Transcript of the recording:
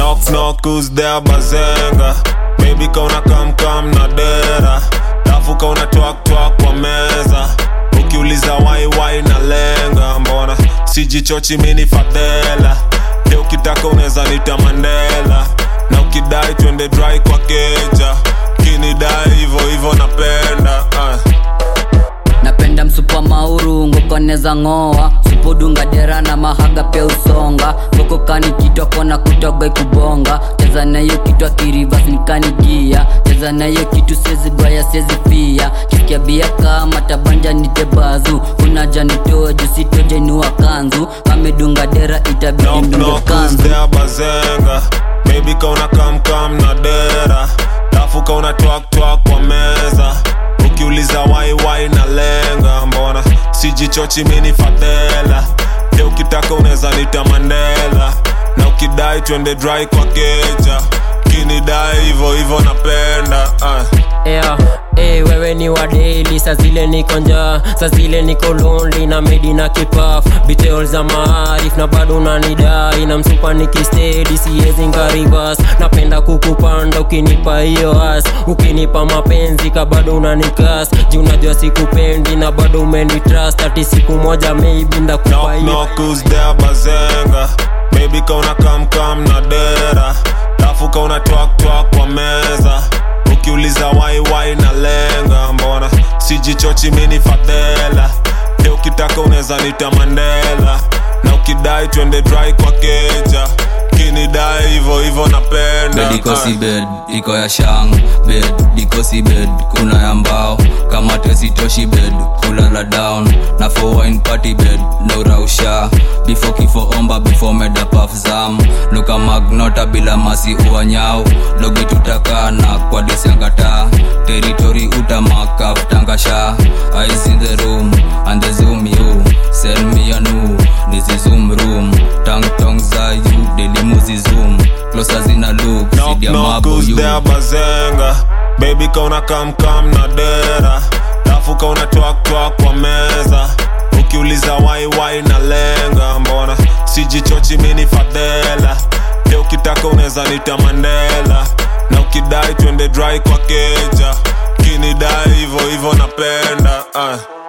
knock knock who's there bazenga baby kauna kam kam na dera lafu kauna twak twak kwa meza ukiuliza wai wai na lenga mbona sijichochi mini fadhela de ukitaka unaweza nita mandela na ukidai twende dry kwa keja kinidai hivo hivo napenda uh. napenda msupa mauru ngokoneza ng'oa supudunga dera na mahaga pia usonga ngokokani kitwa kona kutoga ikubonga cheza nayo kitwa kirivas nikanigia cheza nayo kitu sezi gwaya sezi fia kisikia bia kama tabanja nitebazu unaja nitoe jusitoje inua kanzu amedunga dera itabidi knock mdunge knock who's kanzu there bazenga baby kauna kam kam na dera lafu kauna twak twak kwa meza ukiuliza wai wai na lenga mbona sijichochi mini fadhela de ukitaka unaweza nita mandela na ukidai twende dry kwa keja kinidai hivo hivo napenda uh. yeah. Hey, wewe ni wa daily saa zile niko njaa saa zile niko lonely na medi na kipaf bitol za maarif na bado unanidai na msupa nikistedi siezi ngarivas napenda kukupanda ukinipa hiyo as ukinipa mapenzi ka bado unanikas juu unajua sikupendi na bado umenitrust ati siku moja maybe ndakupa knock hiyo knock who's there bazenga baby kauna kam kam na dera lafu kauna twak twak kwa meza ukiuliza wai wai na lenga mbona sijichochi mini fadhela de ukitaka unaweza nita mandela na ukidai twende dry kwa keja kinidai hivo hivo napenda bed iko uh. si bed iko ya shang bed iko si bed kuna ya mbao kama tesitoshi bed kulala down na for wine party bed no rausha before kifo omba before meda paf zam luka magnota bila masi uanyao dogi tutakana kwa disiangata territory utamakaf tangasha eyes in the room and the zoom you sell me a new this is zoom room tang tong za you delimuzi zoom closer zina look knock sidia knock mabo who's you there bazenga baby kauna kam kam na dera lafu kauna twak twak kwa meza ukiuliza wai wai na lenga mbona sijichochi mini fadhela de ukitaka unaweza nita mandela na ukidai twende dry kwa keja kinidai hivo hivo napenda uh.